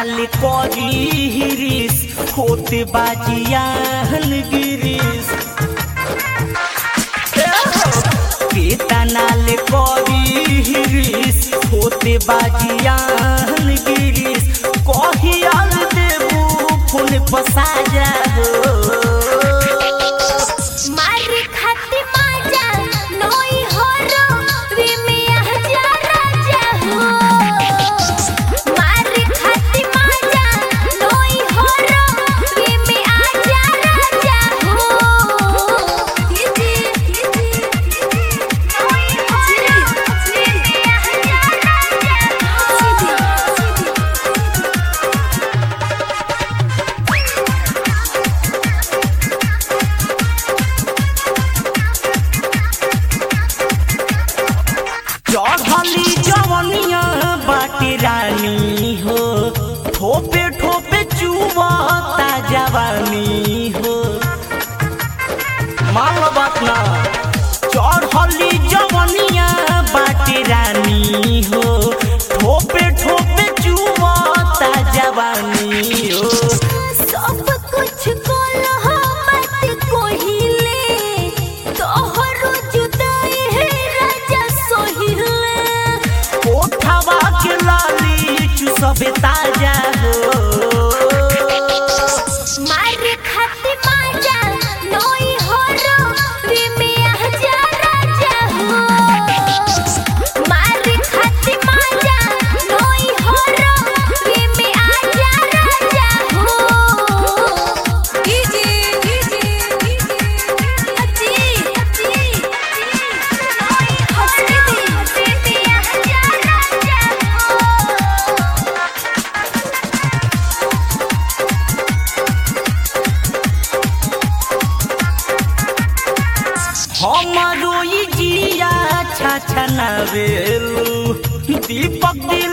नाल करी हिरिस होते बाजियान गिरिस केतनाल करी हिरिस होते बाजियान गिरिस कहियाल देबू फूल पसाजा हो मारी खाती माजा नोई होरो वे में आजा राजा हो मारी खाती माजा नोई होरो वे में आजा राजा हो दीदी दीदी नोई होरो वे में आजा राजा हो चढ़ली जवनिया बाटी रानी हो ठोपे ठोपे चुबता जवानी हो मान लो बात ना चढ़ली जवनिया बाटी रानी हो ठोपे ठोपे चुबता जवानी हो सब कुछ कोलो मत कोहिले तोहरो जुदाई है राजा सोहिले कोठवा के लाली चुसबे ताजा हो मारे खाती माजा नोई होरो वे में आजा राजा हो मारे खाती माजा नोई होरो वे में आजा राजा हो दीदी दीदी अजी अजी नोई होरो वे में आजा राजा हो हमारो ई जिया छछना बेलू दीपक दिल